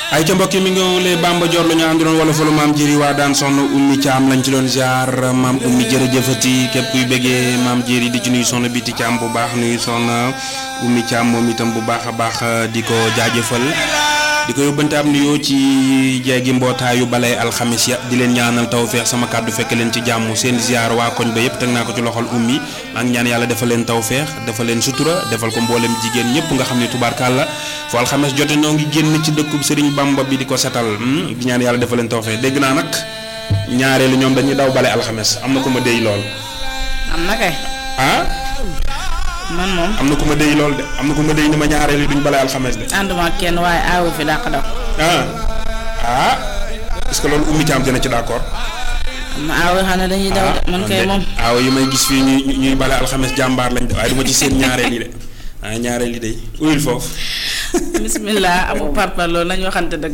ay ca mbokk yi mi ngi lee Bamba Dior la ñu àndoon wala fa lu maam jëri waa daan soxna ummi caam lañ ci doon ziar maam ummi jërëjëfati képp kuy bëggee maam jëri di ci nuyu soxna biti caam bu baax nuyu soxna ummi caam moom itam bu baax a baax di ko jaajëfal di ko yóbbante am nuyoo ci jeegi mbootaayu balay alxamis ya di leen ñaanal tawféex sama kàddu fekk leen ci jàmm seen ziar waa koñ ba yëpp teg naa ko ci loxol ummi maa ngi ñaan yàlla defal leen tawféex defal leen sutura defal ko mboolem jigéen ñëpp nga xam ne tubaarkàlla fu alxames jote ñoo ngi génn ci dëkkub Serigne Bamba bi di ko setal di ñaan yàlla defal leen tawféex dégg naa nag ñaareelu ñoom dañuy daw bale alxames am na ku ma déy lool. am na kay. ah. man moom. am na ku ma déy lool de am na ku ma déy ni ma ñaareelu duñ bale alxames de. ànduma ak kenn waaye aawu fi dàq daw. ah ah est-ce que loolu ummi caam dina ci d'accord. am na aawu xam ne dañuy daw de man kay moom. aaw yi may gis fii ñuy ñuy bale alxames jàmbaar lañ de waaye du ma ci seen ñaareel yi de ah ñaareel yi de uyul foofu. bismillah amu parpar loolu nañu waxante dëgg.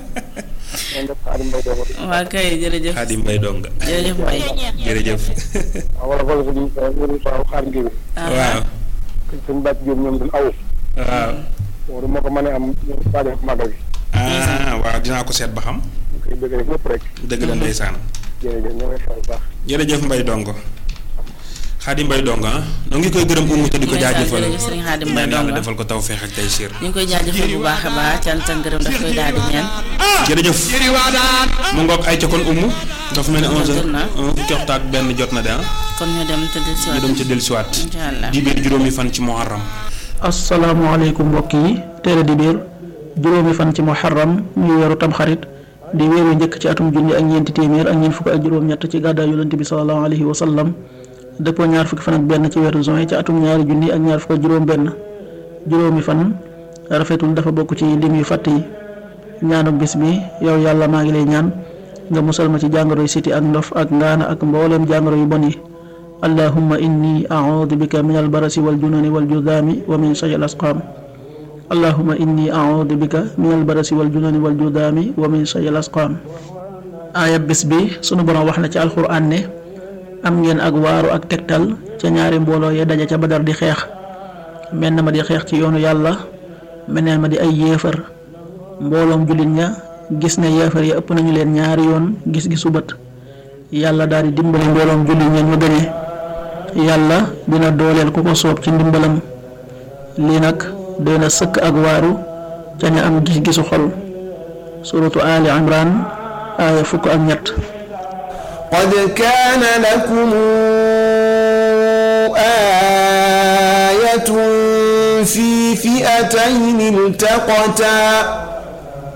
waa kay jërëjëf. Xaadim Mbay dong. jërëjëf Mbay. jërëjëf. wala wala ko di waaw xaar ngir waaw. suñ bàcc jóob ñoom dañ aw waaw. loolu moo ko mën a am waa def màggal gi ah waaw dinaa ko seet ba xam. ñu koy bëgg rek ñëpp rek dëgg la ndeysaan. jërëjëf ñoo ngi xel bu baax jërëjëf Mbay Dongo. Xaadim Mbay Dongo ah. noo ngi koy gërëm umu te di ko jaajëfal. jërëjëf Sëriñ Xaadim Mbay ñaan yàlla Dongo. defal ko tawféex ak tey siir. ñu ngi koy jaajëfal bu baax a baax cant ak ngërëm daf koy daal di ñaan. jërëjëf. mu ngoog ay ca kon umu. dafa mel ni 11h jot na. fukki waxtu ak benn jot na de ah. kon ñu dem tëdd si ñu waat. dem ca dellusiwaat. incha allah. di biir juróomi fan ci muharram. asalaamaaleykum mbokk yi téere di biir juróomi fan ci muharram muy weeru tamxarit di weeru njëkk ci atum junni ak ñeenti téeméer ak ñeent fukk ak juróom-ñett ci gàddaay yonent bi sallallahu alayhi wa sallam dëppoo ñaar fukki fan ak benn ci weeru juin ci atum ñaari junni ak ñaar fukk ak juróom-benn juróomi fan rafetul dafa bokk ci lim yu fàtt yi ñaanu bis bi yow yàlla maa ngi lay ñaan nga musal ma ci jàngoro yu siti ak ndof ak ngaana ak mbooleem jàngoro yu bon yi allahumma inni audu bika min albarasi waljununi waljudaami wa min shay al asqaam allahumma inni audu bika min albarasi waljununi waljudaami wa min shay al asqaam aaya bis bi sunu borom wax na ci alxuraan ne am ngeen ak waaru ak tegtal ca ñaari mbooloo ya daja ca badar di xeex menn ma di xeex ci yoonu yàlla meneen ma di ay yéefar mbooloom jullit ña gis ne yéefar ya ëpp nañu leen ñaari yoon gis-gisu bët yàlla daal di dimbali mbooloom jullit ña ñu gañe yàlla dina dooleel ku ko soob ci ndimbalam lii nag doy na sëkk ak waaru ca ña am gis-gisu xol suratu ali imran aaya fukk ak ñett قد كان لكم آية في فئتين التقتا